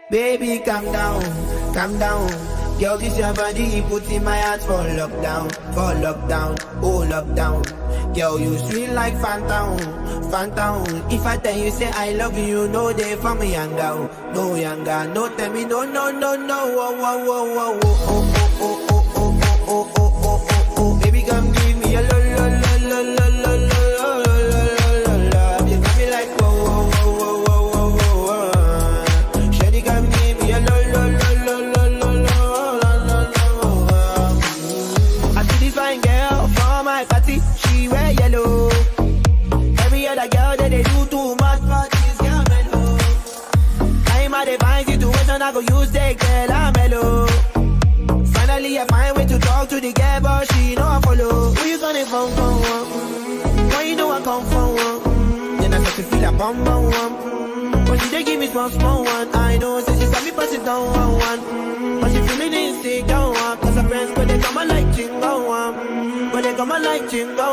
Baby, calm down, calm down. Girl, this your body, put in my heart for lockdown, for lockdown, oh lockdown. Girl, you sweet like phantom, phantom. If I tell you say I love you, you know they for me younger, no younger. No tell me no, no, no, no, oh, oh, oh, oh, oh, oh, oh, oh, oh, oh, oh, oh, oh, oh, oh. Baby, come give me a lo, lo, lo, lo, lo, lo, lo, lo, lo, lo, lo. You got me like whoa, whoa, whoa, whoa, whoa, whoa, whoa. Shawty, come give me a lo, lo, lo, lo, lo, lo, lo, lo, lo, lo. I see this fine girl for my party, she wear yellow. Every other girl that they do too much, but this girl mellow. I'm at a fine situation, I go use the girl, I'm mellow. Finally, I find way to talk to the girl, but she know I follow. Who you gonna phone for? One? Why you know I come for one? Then I start to feel a bum bum one. But she dey give me small small one. I know, say she saw me pass it down one one. But she feeling insecure one. Cause her friends, but they come and like chingo one. But they come and like chingo